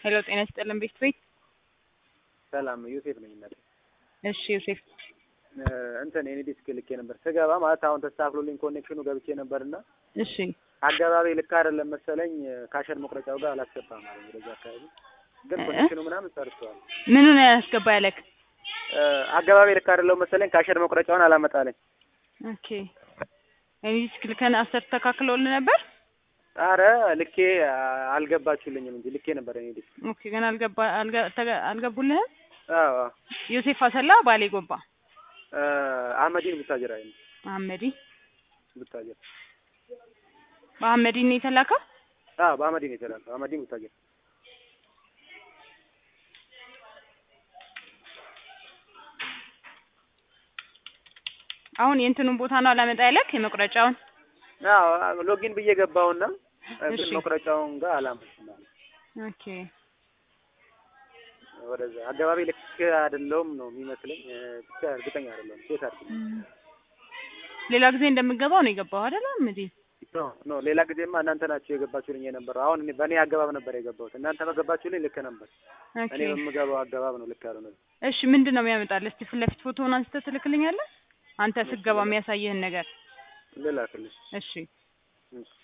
ሄሎ ጤና ይስጥልን ቤት ቤት ሰላም ዮሴፍ ነኝ እናቴ። እሺ ዮሴፍ እንትን የኔ ዲስክ ልኬ ነበር ስገባ ማለት አሁን ተስተካክሎልኝ ኮኔክሽኑ ገብቼ ነበርና እሺ አገባቢ ልክ አይደለም መሰለኝ ካሸር መቁረጫው ጋር አላስገባም አለኝ። ወደዛ አካባቢ ግን ኮኔክሽኑ ምናምን ሰርቷል። ምኑ ነው ያስገባ ያለክ? አገባቢ ልክ አይደለም መሰለኝ ካሸር መቁረጫውን አላመጣለኝ። ኦኬ እኔ ዲስክ ልከን አስተካክሎልህ ነበር? አረ ልኬ አልገባችሁልኝም እንጂ ልኬ ነበር የኔ ዲስክ። ኦኬ ገና አልገባ አልገ- ተገ- አልገቡልህም? አዎ ዮሴፍ አሰላ ባሌ ጎባ አህመዲን ቡታጅራ ነው አህመዲ ቡታጅራ። በአህመዲ ነው የተላከው? አዎ በአህመዲን የተላከው አህመዲን ቡታጅራ። አሁን የእንትኑን ቦታ ነው አላመጣ ያለክ የመቁረጫውን? አዎ ሎጊን ብዬ ገባውና ግን እሺ። መቁረጫውን ጋር አላመጣም አለ። ኦኬ ወደዛ አገባቢ ልክ አይደለውም ነው የሚመስለኝ። ብቻ እርግጠኛ አይደለሁም። ሴት አድርግ ሌላ ጊዜ እንደምገባው ነው የገባው አይደል አህመዲ? ኖ ኖ ሌላ ጊዜማ እናንተ ናችሁ የገባችሁልኝ የነበረው። አሁን እኔ በእኔ አገባብ ነበር የገባሁት። እናንተ በገባችሁልኝ ልክ ነበር። ኦኬ እኔ በምገባው አገባብ ነው ልክ ያልሆነ። እሺ ምንድን ነው የሚያመጣልህ? እስቲ ፊት ለፊት ፎቶውን አንስተህ ትልክልኛለህ? አንተ ስትገባ የሚያሳይህን ነገር። ልላክልሽ። እሺ እሺ